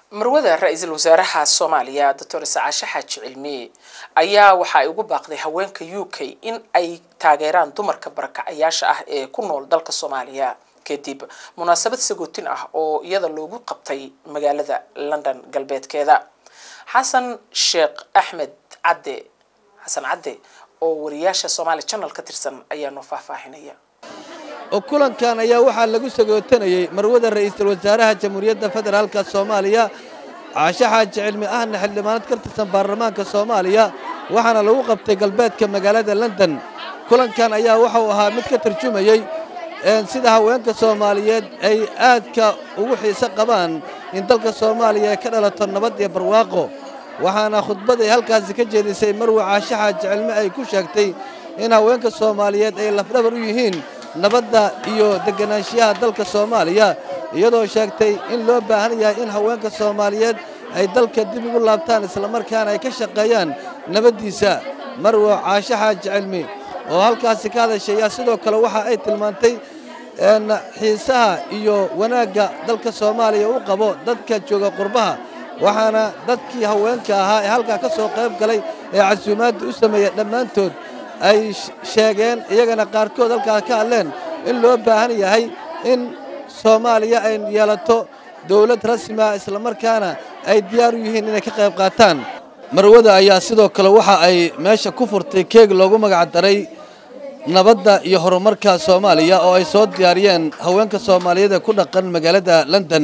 marwada ra-iisul wasaaraha soomaaliya doctor sacaashe xaaji cilmi ayaa waxa ay ugu baaqday haweenka u k in ay taageeraan dumarka barakacayaasha ah ee ku nool dalka soomaaliya kadib munaasabad sagootin ah oo iyada loogu qabtay magaalada london galbeedkeeda xasan sheekh axmed cadde xasan cadde oo wariyaasha somaali channel ka tirsan ayaa noo faahfaahinaya oo kulankan ayaa waxaa lagu sagootanayey marwada ra'iisul wasaaraha jamhuuriyadda federaalka soomaaliya caashe xaaji cilmi ahna xildhibaanad ka tirsan baarlamaanka soomaaliya waxaana lagu qabtay galbeedka magaalada london kulankan ayaa waxauu ahaa mid ka tarjumayey sida haweenka soomaaliyeed ay aadka ugu xiise qabaan in dalka soomaaliya ay ka dhalato nabad iyo barwaaqo waxaana khudbad ay halkaasi ka jeedisay marwe caashe xaaji cilmi ay ku sheegtay in haweenka soomaaliyeed ay lafdhabar u yihiin nabadda iyo deganaanshiyaha dalka soomaaliya iyadoo sheegtay in loo baahan yahay in haweenka soomaaliyeed ay dalka dib ugu laabtaan islamarkaana ay ka shaqeeyaan nabaddiisa marwe caashe xaaji cilmi oo halkaasi ka hadashay ayaa sidoo kale waxa ay tilmaantay xiisaha iyo wanaagga dalka soomaaliya u qabo dadka jooga qurbaha waxaana dadkii haweenka ahaa ee halkaa ka soo qayb galay ee casuumaadda u sameeya dhammaantood ay sheegeen iyagana qaarkood halkaa ka hadleen in loo baahan yahay in soomaaliya ay yeelato dawlad rasmi ah islamarkaana ay diyaar u yihiin inay ka qayb qaataan marwada ayaa sidoo kale waxa ay meesha ku furtay keeg loogu magac daray nabadda iyo horumarka soomaaliya oo ay soo diyaariyeen haweenka soomaaliyeed ee ku dhaqan magaalada london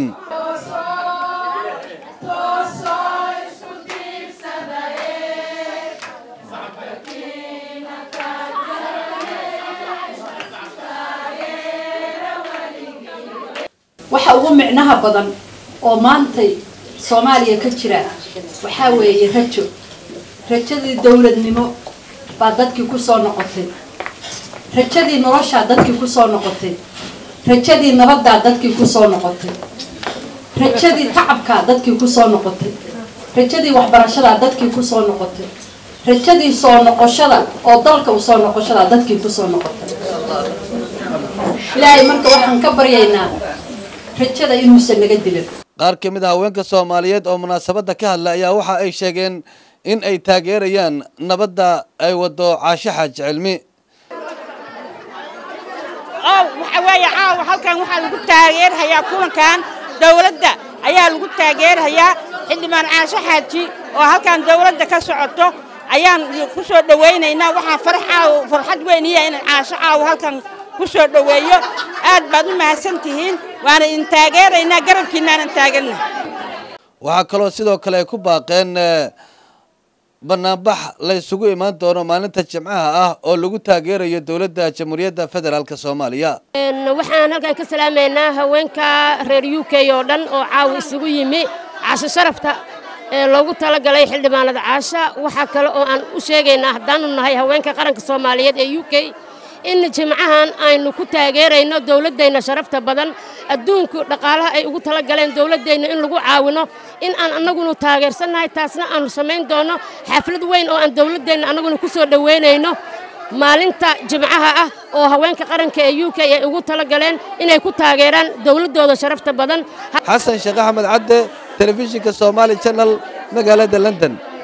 waxa ugu micnaha badan oo maantay soomaaliya ka jira waxaa weeye rajo rajadii dowladnimo baa dadkii ku soo noqotay rajadii noloshaa dadkii ku soo noqotay rajadii nabaddaa dadkii ku soo noqotay rajadii tacabkaa dadkii ku soo noqotay rajadii waxbarashadaa dadkii ku soo noqotay rajadii soo noqoshada oo dalka u soo noqoshadaa dadkii ku soo noqotay ilaahay marka waxaan ka baryaynaa rajada inuusan naga dilin qaar ka mid a haweenka soomaaliyeed oo munaasabadda ka hadla ayaa waxa ay sheegeen in ay taageerayaan nabadda ay wado caashe xaaji cilmi waxa weeye caawa halkan waxaa lagu taageerhayaa kulankan dawladda ayaa lagu taageerhayaa xildhibaan caashe xaaji oo halkan dawladda ka socoto ayaan ku soo dhowaynaynaa waxaa farax caawa farxad weyn iya inaan caasho caawa halkan ku soo dhoweeyo aad baad u mahadsan tihiin waana idin taageeraynaa garabkiinaanan taaganna waxaa kaloo sidoo kale ay ku baaqeen banaanbax la isugu imaan doono maalinta jimcaha ah oo lagu taageerayo dowladda jamhuuriyadda federaalk soomaaliya waxaan halkan ka salaamaynaa haweenka reer u k oo dhan oo caawa isugu yimi casho sharafta ee loogu talagalay xildhibaanada caasha waxaa kale oo aan u sheegaynaa haddaanu nahay haweenka qaranka soomaaliyeed ee u k in jimcahan aynu ku taageerayno dowladdeenna sharafta badan adduunku dhaqaalaha ay ugu talagaleen dowladdeenna in lagu caawino in aan annaguna taageersannahay taasna aanu samayn doonno xaflad weyn oo aan dowladdeenna annaguna ku soo dhoweynayno maalinta jimcaha ah oo haweenka qaranka ee u k ay ugu talagaleen inay ku taageeraan dowladdooda sharafta badan xasan sheekh axmed cadde telefishinka somaali channel magaalada london